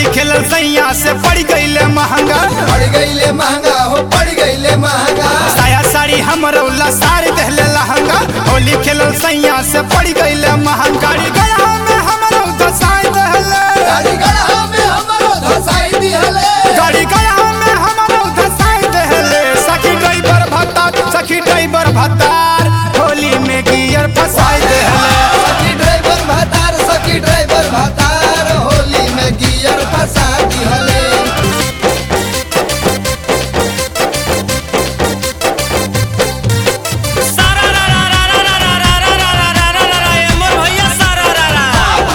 खेलल सैया से पड़ गईले महंगा पड़ गईले महंगा हो पड़ गईले महंगा साया साड़ी हमरौला साड़ी दहले लहंगा होली खेलल सैया से पड़ गईले महंगा गया में हमरौ दसाई दहले गाड़ी गढ़ा में हमरो धसाई दिहले गाड़ी गया में हमरौ दसाई दहले सखी ड्राइवर भत्ता सखी ड्राइवर भत्तार होली में गियर फसाई दहले सखी ड्राइवर भतार सखी ड्राइवर भतार होली में गियर फसा दिहले सारा रा रा रा रा रा रा रा रा रा रा रा रा रा ए मोर भैया सारा रा रा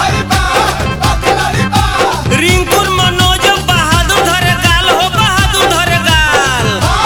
रिंकुर मनोज बहादुर धरे गाल हो बहादुर धरे गाल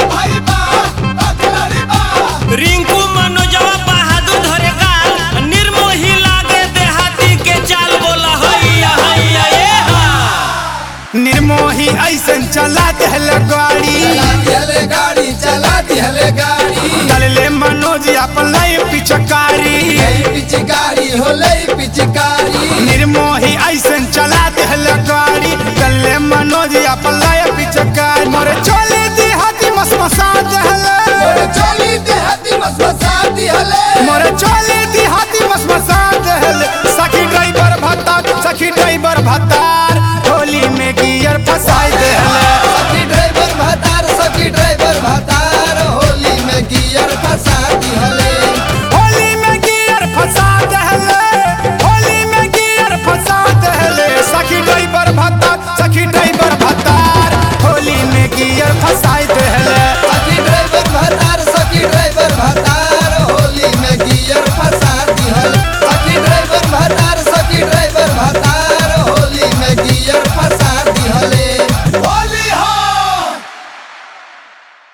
रिंकू मनोजवा बहादुर धरे गाल निर्मोही लागे देहाती के चाल बोला हैया हैया ए हा निर्मोही ऐसन चला दहले गाड़ी चला दिहले गाड़ी चला दिहले गाड़ी चलले मनोज अपन लाई पिचकारी लई पिचकारी हो लई पिचकारी निर्मोही ऐसन चला दहले गाड़ी चलले मनोज अपन लाई पिचकारी मोरे चले दी हाथी मसमसा दहले मोरे चोली देहाती मसमसा दिहले मोरे चले दी हाथी मसमसा दहले सखी ड्राइवर भत्ता सखी ड्राइवर भत्ता